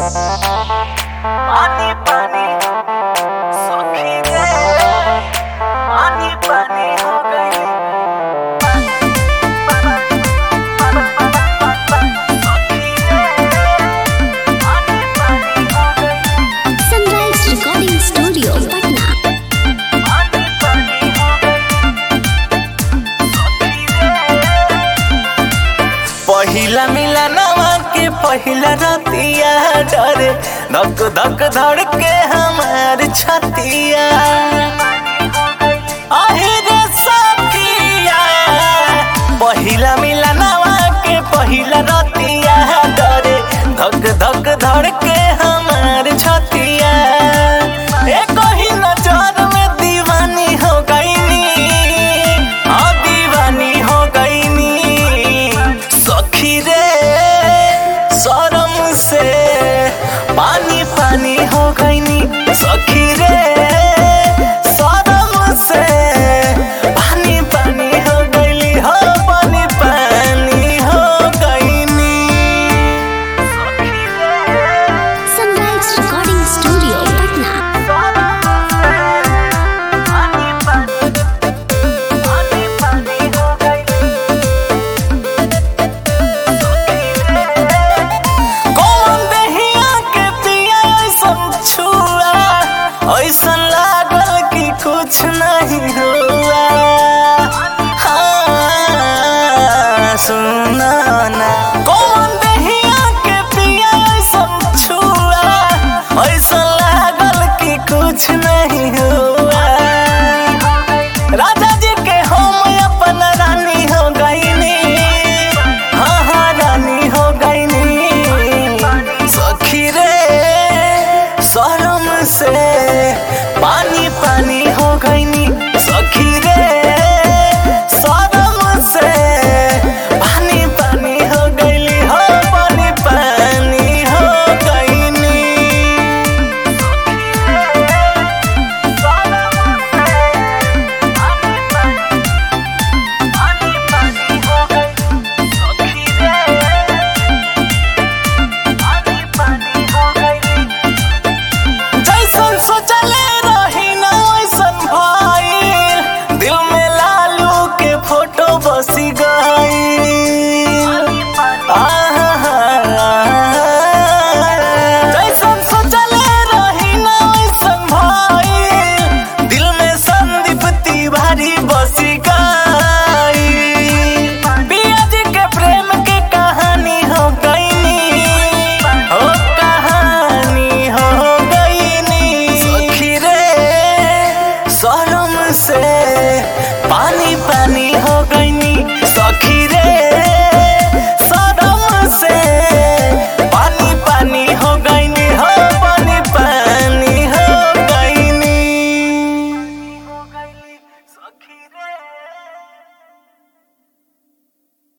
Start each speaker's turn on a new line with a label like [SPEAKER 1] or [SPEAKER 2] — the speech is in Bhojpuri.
[SPEAKER 1] पानी पानी सखी रे पानी पानी हो गई सखी रे पानी पानी हो गई
[SPEAKER 2] सनराइज रिकॉर्डिंग स्टूडियो पटना
[SPEAKER 1] पानी पानी हो गई सखी रे
[SPEAKER 3] पहिला मिलनवा के पहिला रतिया डरे धक धक धड़ के हमार छतिया आहे रे सखिया पहिला मिलनवा के पहिला रतिया डरे धक धक धड़ के हमार छतिया ए कही नजर में दीवानी हो गईनी हाँ दीवानी हो गईनी सखी रे शरम से पानी पानी हो गईनी